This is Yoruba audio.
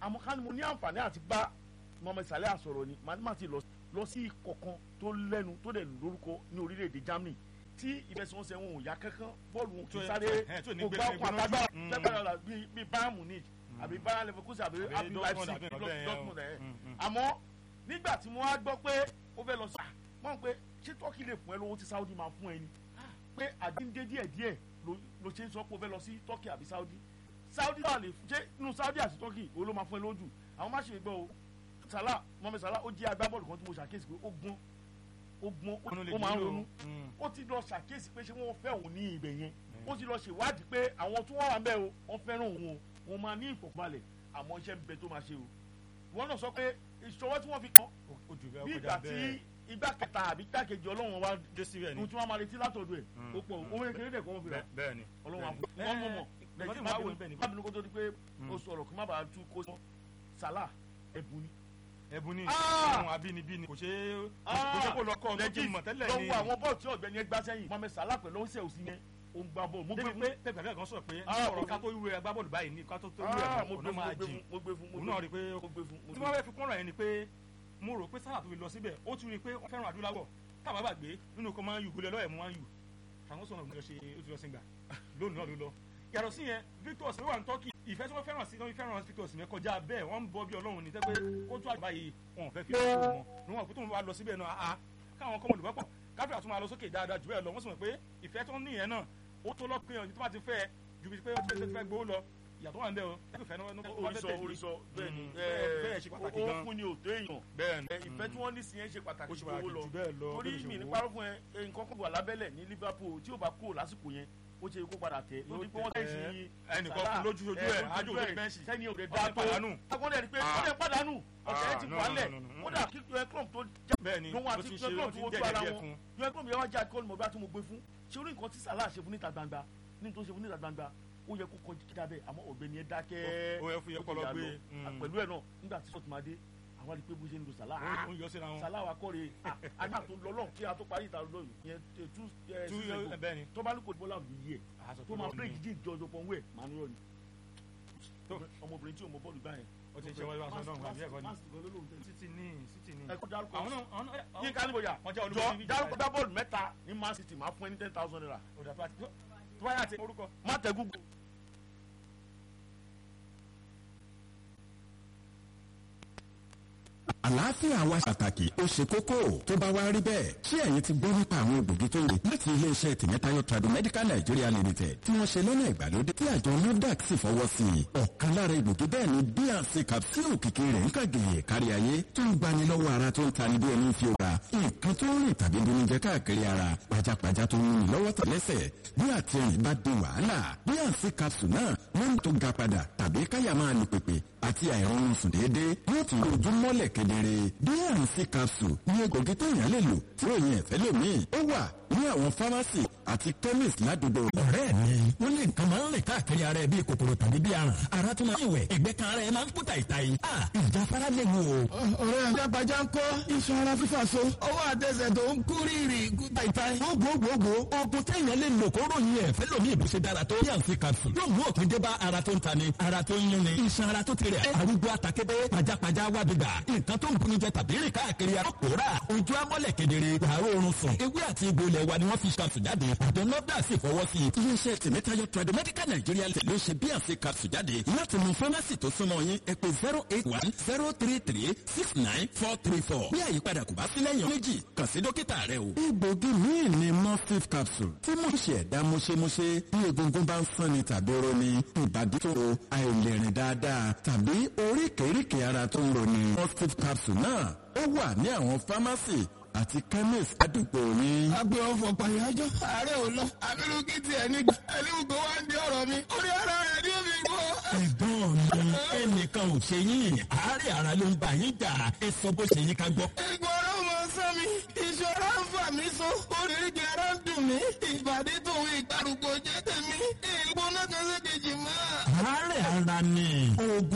àmọ́ ká ní mo ní àǹfààní àti bá Mohammed Salah àsọ̀rọ̀ ni màá má ti lọ lọ sí ikọ̀ kan tó lẹ́nu tó dẹ̀ lórúkọ ní orílẹ̀-èdè Germany tí ìfẹsẹ̀wọnsẹ̀ wọn ò yá kankan bọ́ọ̀lù wọn kì í sáré kò gbá ọkọ̀ àtàgbà tẹ́gbàdà bíi Bayern Munich àbí Bayern Leverkusen àbí àbí Leipzig Dortmund ẹ̀ àmọ́ nígbà tí mo wá gbọ́ pé ó fẹ́ lọ sí mọ̀ pé ṣé Turkey lè fún ẹ lówó tí Saudi máa fún ẹ ni pé àdíndé díẹ̀ díẹ̀ ló ṣe ń sọ pé ó fẹ́ lọ sí Turkey àbí Saudi Saudi náà lè ṣe inú Saudi àti Turkey òun ló máa fún ẹ lójú àwọn má ṣe gbọ́ o Salah Mohammed Salah ó jẹ́ agbábọ́ọ̀lù kan tí mo ṣàkíyèsí pé ó gbọ́n ó gbọ́n ó máa ń ronú ó ti lọ ṣàkíyèsí pé ṣé wọ́n fẹ́ òun ní ibẹ̀ yẹn ó ti lọ ṣèwádìí pé àwọn tó wà bẹ́ẹ̀ o wọ́n fẹ́ràn òun o òun máa ní ìfọ̀kànbalẹ̀ àmọ́ iṣẹ́ ń bẹ tó máa ṣe o ìwọ náà sọ pé ìṣọwọ́ tí wọ́n fi kàn bí ìgbà tí igbá kẹta àbí igbákejì ọlọ́run wa dé síbẹ̀ ni ohun tí wọ́n máa retí látọ̀dọ̀ ẹ̀ ó pọ̀ owó kékeré dẹ̀ kọ́ wọ́n fi rà bẹ́ẹ̀ ni ọlọ́run wa fún wọn mọ̀ mọ̀ lẹ́yìn má bínú kó tó di pé o sọ̀rọ̀ kí má bàa tú kó sọ Salah ẹ̀bùn ni ẹ̀bùn ni ohun abínibí ni kò ṣe kò ṣe kó lọ kọ́ ọdún tó mọ̀ tẹ́lẹ̀ ni lọ́wọ́ àwọn bọ́ọ̀lù tí ọ̀gbẹ́ni ẹgbà sẹ́yìn Mohammed Salah pẹ̀lú ọ̀sẹ̀ òsì yẹn ó ń gbá bọ́ọ̀lù mo gbé débi fún pé pẹpẹ àgbẹ̀ kan sọ pé ọ̀rọ̀ ká tó wúre agbábọ́ọ̀lù báyìí ní ká tó tó wúre Ah, mo ọ̀nà máa gbé jìn fún mo gbé fún mo òun gbé náà rí i pé fún mo gbé fún mo tí gbé wọ́n fẹ́ fi kún ọ̀rọ̀ yẹn ni pé mo rò pé Salah tó fi lọ síbẹ̀ ó ti rí i pé wọ́n fẹ́ràn adúláwọ̀ táwọn bá gbé nínú kó máa ń yù gólẹ̀ lọ́yẹ̀ mú máa ń yù àwọn sọ̀rọ̀ ló ṣe ó ti lọ sí gbà lónìí náà ló lọ yàtọ̀ sí yẹn Victor Osimhen wà ní Turkey ìfẹ́ tí wọ́n fẹ́ràn sí wọ́n fẹ́ràn Victor Osimhen kọjá bẹ́ẹ̀ wọ́n ń bọ́ bí Ọlọ́run ní tẹ́gbẹ́ kó tó àgbà yìí wọn ò fẹ́ fi lọ́wọ́ wọn ní wọn kó tó ń wá lọ síbẹ̀ náà a káwọn kọ́mọ olùbọ́pọ̀ káfíà tó máa lọ sókè dáadáa jù bẹ́ẹ̀ lọ wọ́n sì mọ̀ pé ìfẹ́ tó ń níyẹn náà ó tó lọ́ọ́ pé ọ̀nì tó bá ti fẹ́ ju bí pé ó ti fẹ́ gbowó lọ ìyàtọ̀ wà ń bẹ́ o ẹ fẹ́ náà orísọ orísọ bẹ́ẹ̀ ni bẹ́ẹ̀ ṣe pàtàkì ó gan fún ni òtó èèyàn bẹ́ẹ̀ ni ẹ, ìfẹ́ tí wọ́n ní sí yẹn ṣe pàtàkì ó ṣe ju owó pàtàkì lọ jù bẹ́ẹ̀ lọ torí bí ó ṣe mi ní wò ó. parọ́ fún ẹ ẹ, nǹkan kan wà lábẹ́lẹ̀ ní Liverpool tí ò bá kúrò lásìkò yẹn ó ṣe kó padà tẹ̀ Yóò lórí pé wọ́n tẹ̀ tẹ̀ sí ẹ́, ẹnìkan fún lójú ojú ẹ̀, ájú òde bẹ́ǹṣì. sẹ́ni òde Wọ́n dá ti tó pàdánù. akọ́ni ẹni pé Ah. ó lè pàdánù ọ̀tẹ̀ ẹ̀ ti Ah, no, wà lẹ̀ no, no, no, no. kódà kí ẹ club tó já bẹ́ẹ̀ ni lóhun ló àti ti ẹ ṣe ló club ti tó wojú jẹ́ ara díẹ̀ wọn fún ẹ club yẹn wá já kọ́ni mọ̀ bí a ti mo gbé fún ṣé orí nǹkan tí Salah ṣe fún níta gbangba ní tó ṣe fún níta gbangba ó yẹ kó kọjú kíkà bẹ́ẹ̀ àmọ́ ọ̀gbẹ́ni ẹ dákẹ́ Ó yẹ fún yẹ kọ́ lọ ó ti gbé, yà lọ. mm. pẹ̀lú ẹ̀ náà nígbà tí sọ́ọ̀tì máa dé àwọn àti pé bó ṣe ń lo Salah ó ń yọ síra wọn Salah wa kọ́re àgbà tó lọ lọ́hùn kí a tó parí ìta lọ́yìn yẹn tú tú bẹ́ẹ̀ ni tó bá ní kò bọ́lá òbí yẹ àṣọ tó máa bírèkì jí ìjọ ọjọ́ pọ̀nwé màá nírọ̀ ni Tó. ọmọbìnrin tí ò mọ bọ́ọ̀lù gbá yẹn. ó ti ṣe wọ́n wá sọ́dọ̀ nǹkan bí ẹ̀kọ́ ni Man City gan ló lóun tẹ̀lé. City ní City ní ẹ kó dárúkọ àwọn náà àwọn náà yín ká níbo yà wọ́n jẹ́ jọ olùkọ́ níbi dárúkọ gbá bọ́ọ̀lù mẹ́ta ní Man City máa fún ẹ ní ten thousand naira ọ̀dà tó bá ti tó bá yà ti orúkọ má tẹ Google. àlàáfíà wa pàtàkì ó ṣe kókó tó bá wá rí bẹ́ẹ̀ ṣé ẹ̀yin ti gbọ́ nípa àwọn ògbógi tó lè láti iléeṣẹ́ tìmẹ́tayọ tradomedical Nigeria limited tí wọ́n ṣe lọ́nà ìgbàlódé tí àjọ NAFDAC sì fọwọ́ sí i ọ̀kan lára ìgbògi bẹ́ẹ̀ ni bnc capsule òkìkí rẹ̀ ń kàgèyè kárí ayé tó ń gbani lọ́wọ́ ara tó ń tani bí ẹni fi òra nǹkan tó ń rìn tàbí bomi jẹ káàkiri ara pajápajá tó ń rìn lọ́wọ́ tẹ̀lẹ́sẹ̀ bí àtẹ̀yìn bá di wàhálà bnc capsule náà wọ́n tó ga padà tàbí káyà máa lu pèpè àti àìrọ̀rùn sùn déédéé yóò tún ojú mọ́lẹ̀ kedere bnc capsule ní egbògi tó yàn lè lò tí òyìn ẹ̀fẹ́ lòmíì ó wà ní àwọn fámásì àti chemist ládùúgbò. ọ̀rẹ́ mi wọ́n lé nǹkan máa ń rìn káàkiri ara ẹ bíi kòkòrò tàbí bíi aràn ara tó máa ń wẹ̀ ẹgbẹ́ kan ara ẹ máa ń kú tàìtàì ìjà fara lè wò ó. ọ̀rẹ́ àjàgbájá ń kọ́ iṣan ara fífà so ọwọ́ àtẹsẹ̀ tó ń kú rírì kú tàìtàì gbogbogbò oògùn téèyàn lè lò kó ròyìn ẹ̀ fẹ́ lómi ìbùsẹ̀ dára tó yàn sí capsule yóò mú òpin dé bá ara tó ń tani ara tó ń yún ni iṣan ara tó ti rẹ̀ arúgbó àtàkébé pajápajá wábìgbà nǹkan tó ń buni jẹ tàbí rìn káàkiri ara kòrà ojú amọ́lẹ̀ kedere wàá oorun sùn ewé àti egbò ilẹ̀ wa ni wọ́n fi capsule jáde àjọ nọ́dà sì fọwọ́ sí i. iléeṣẹ́ tìmẹ́tayọ tradomedical Nigeria ló ṣe bnc capsule jáde láti mú fámásì tó súnmọ́ yín ẹ pè zero eight one zero three three six nine four three four bí àyípadà kò bá sí lẹ́yìn méjì kàn sí dókítà rẹ o. egbògi míì ni morphine capsule tí mo ṣe ẹ̀dá múṣemúṣe bí egungun bá ń sán ni tàbí oró ni ìbàdí tó àìlèrìn dáadáa tàbí oríkèéríkèé ara tó ń roni morphine capsule náà ó wà ní àwọn fámásì àti chemist àdúgbò yín. agbe ọfọ pàyájọ ààrẹ ò lọ abirùkí tiẹ̀ ní ẹlẹ́wùgbọ́ wa ń di ọ̀rọ̀ mi orí ara rẹ̀ ní omi gbọ́. ẹ̀gbọ́n mi ẹnìkan ò ṣe yín àárẹ̀ ara ló ń bá yín jà ẹ sọ bó ṣe yín ká gbọ́. ìgbọ̀rọ̀ mọ sán mi ìṣọ́ra ń fà mí so oríṣi ara ń dùn mí ìbàdí tòun ìgbàrúgbó jẹ́ tèmi ìgbóná kan ṣe kejì mọ́. àárẹ̀ ara ni oògùn